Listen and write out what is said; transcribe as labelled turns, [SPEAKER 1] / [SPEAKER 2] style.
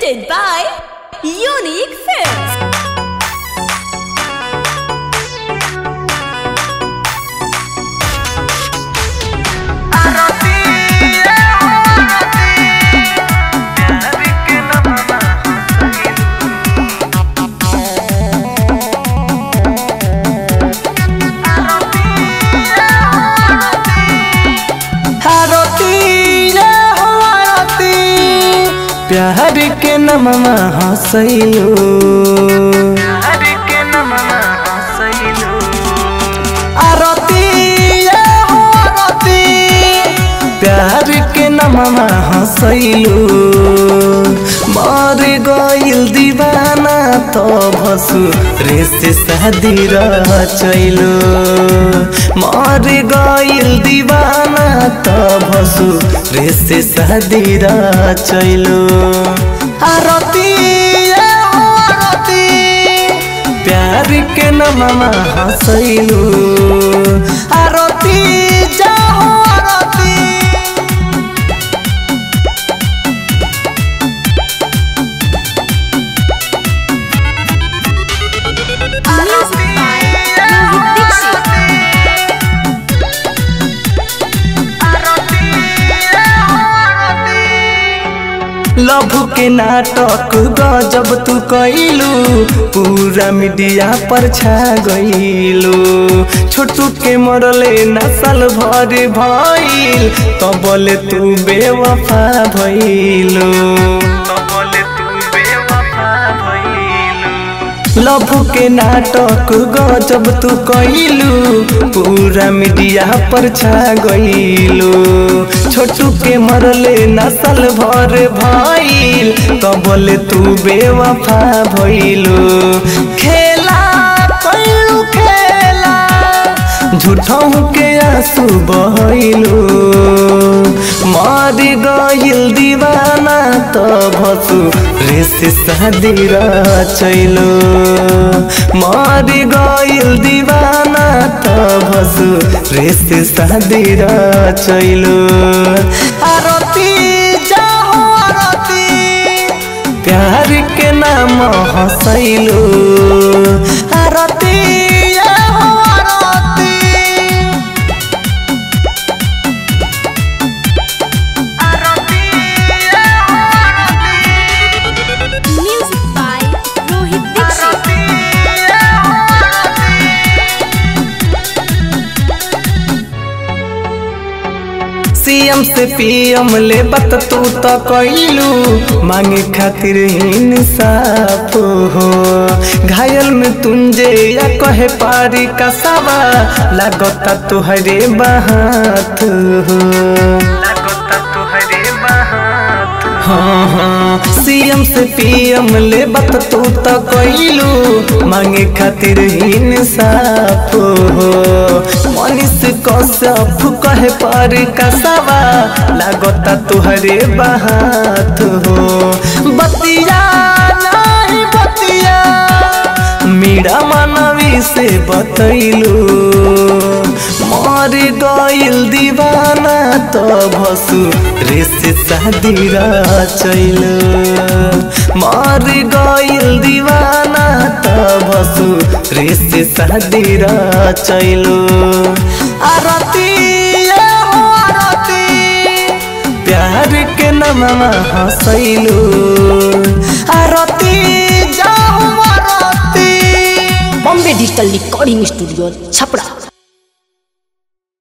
[SPEAKER 1] presented by Unique Films.
[SPEAKER 2] प्यार के नममा हसैलो आरती ये हो आरती प्यार के नममा हसैलो मर गइल दीवाना तो भसु रे से शादी रचैलो मर गइल दीवाना तो भसु रे से शादी रचैलो आरती ये हो आरती प्यार के नममा हसैलो आरती जाओ आरती
[SPEAKER 1] Music by Rohit Dixit.
[SPEAKER 2] लभ के नाटक गजब तू कैलू पूरा मीडिया पर छा गईलू छोटू के मरले नसल भर भइल तो बोले तू बेवफा भइलू लभ के नाटक गजब तू कैलू पूरा मीडिया पर छा गईलू छोटू के मरले नसल भर भइल तो बोले तू बेवफा भइलू खेला कैलू खेला झूठों के आंसू बहलू मर गइल दीवाना तो भसु रे से शादी रचैलो मर गइल दीवाना तो भसु रे से शादी रचैलो आरती जाओ आरती प्यार के नाम हसैलो आरती जाओ आरती
[SPEAKER 1] Music by Rohit Dixit.
[SPEAKER 2] CM से पीएम ले बत तू तो कैलू मांगे खातिर इंसाफ हो घायल में तुंजे या कहे पारी का सवा लागता तुहरे बात हो हाँ हाँ सीएम से पीएम ले बत तू तो कैलू मांगे खातिर इंसाफ हो मनीष कश्यप कहे पर कसवा लागता तुहरे बात हो बतिया नहीं बतिया मीरा मानवी से बतैलू मर गइल दीवाना तो भसु रे से शादी रचैलू मर गइल दीवाना तो भसु रे से शादी रचैलू आरती ये हो आरती प्यार के नममा हसैलू आरती जाओ आरती
[SPEAKER 3] Bombay digital recording studio Chhapra